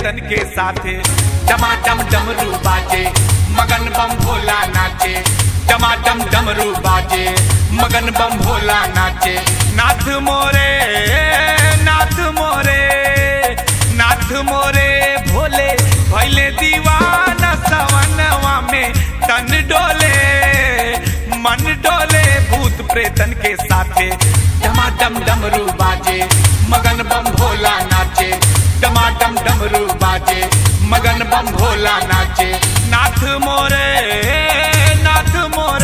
प्रेतन के साथे डमाडम डमरू बाजे मगन बम भोला नाचे डमाडम डमरू बाजे मगन बम भोला नाचे नाथ मोरे नाथ मोरे नाथ मोरे भोले भैले दीवाना सवनवा में तन डोले मन डोले भूत प्रेतन के साथे डमाडम डमरू बाजे मगन बम भोला नाचे डमाडम डमरू बाजे मगन बम भोला नाचे नाथ मोरे नाथ मोरे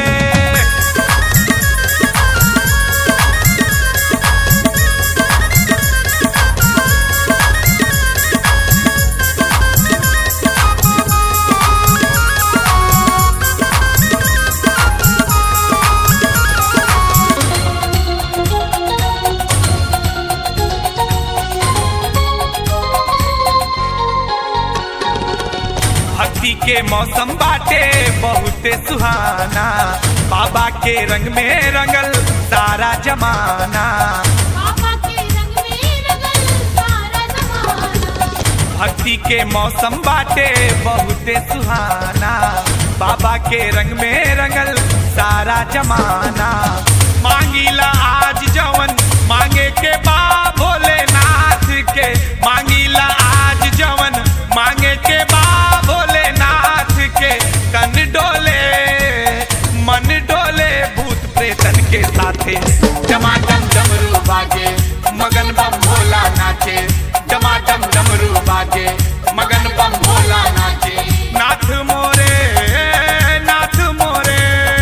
भक्ति के मौसम बाटे बहुते सुहाना बाबा के रंग में रंगल सारा जमाना बाबा के रंग में रंगल सारा जमाना भक्ति के मौसम बाटे बहुते सुहाना बाबा के रंग में रंगल सारा जमाना मांगीला आज जवन मांगे के बा भोलेनाथ के मांगीला आज जवन मांगे के बा भोलेनाथ के तन डोले मन डोले भूत प्रेतन के साथे टमाटम डमरू बाजे मगन बम भोला नाचे टमाटम डमरू बाजे मगन बम भोला नाचे नाथ मोरे नाथ मोरे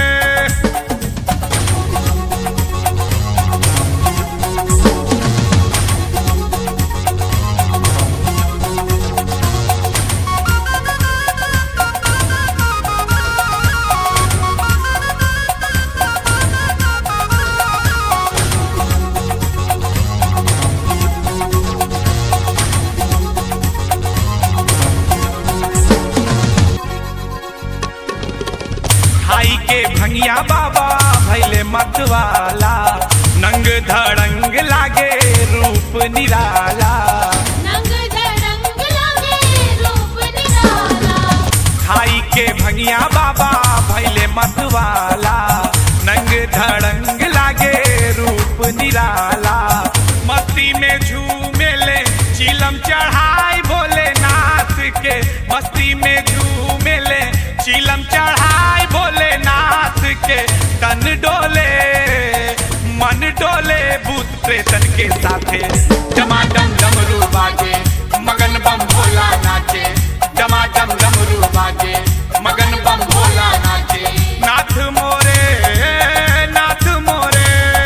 खाई के भंगिया बाबा भैले मतवाला नंग धड़ंग लागे रूप निराला नंग धड़ंग लागे रूप निराला खाई के भंगिया बाबा भैले मतवाला नंग धड़ंग लागे रूप निराला मस्ती में झूमेले चिलम चढ़ाई भोलेनाथ के मस्ती में झूमेले चिलम चढ़ाई भोलेनाथ के तन डोले मन डोले भूत प्रेतन के साथे टमाटम डमरू बाजे मगन बम भोला नाचे टमाटम डमरू बाजे मगन बम भोला नाचे नाथ मोरे नाथ मोरे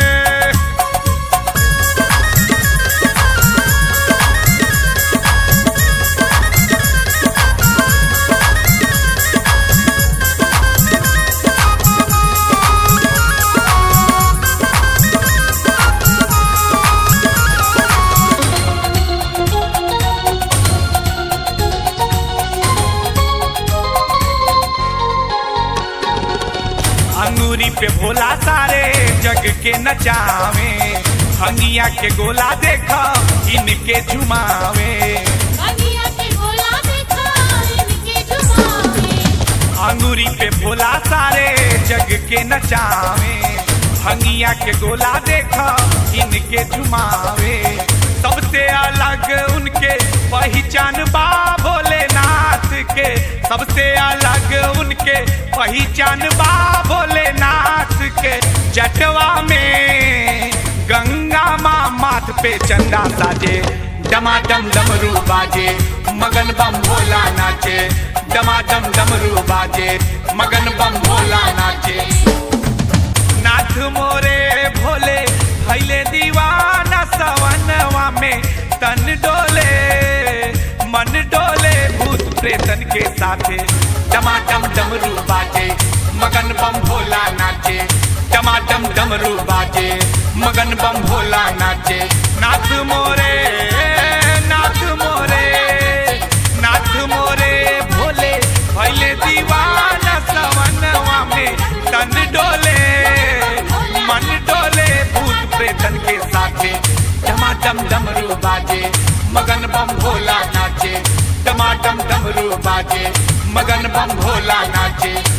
अंगूरी पे भोला सारे जग के नचावे हंगिया के गोला देखा इनके झुमावे अगिया के गोला देखा इनके जुबाने अंगूरी पे भोला सारे जग के नचावे हंगिया के गोला देखा इनके झुमावे सबसे अलग उनके पहचान बा भोलेनाथ के सबसे अलग उनके पहचान बा भोलेनाथ के जटवा में गंगा माँ माथ पे चंदा साजे डमाडम डमरू बाजे मगन बम भोला नाचे डमाडम डमरू बाजे मगन बम भोला नाचे नाथ मोरे भोले भैले दीवाना सवनवा में तन डोले मन डोले भूत प्रेतन के साथे टमाटम डमरू बाजे मगन बम भोला नाचे टमाटम डमरू बाजे मगन बम भोला नाचे नाथ मोरे नाथ मोरे नाथ मोरे भोले भैले दीवाना सवनवा में तन डोले मन डोले भूत प्रेतन के साथे डमाडम डमरू बाजे मगन बम भोला नाचे बाजे मगन बम भोला नाचे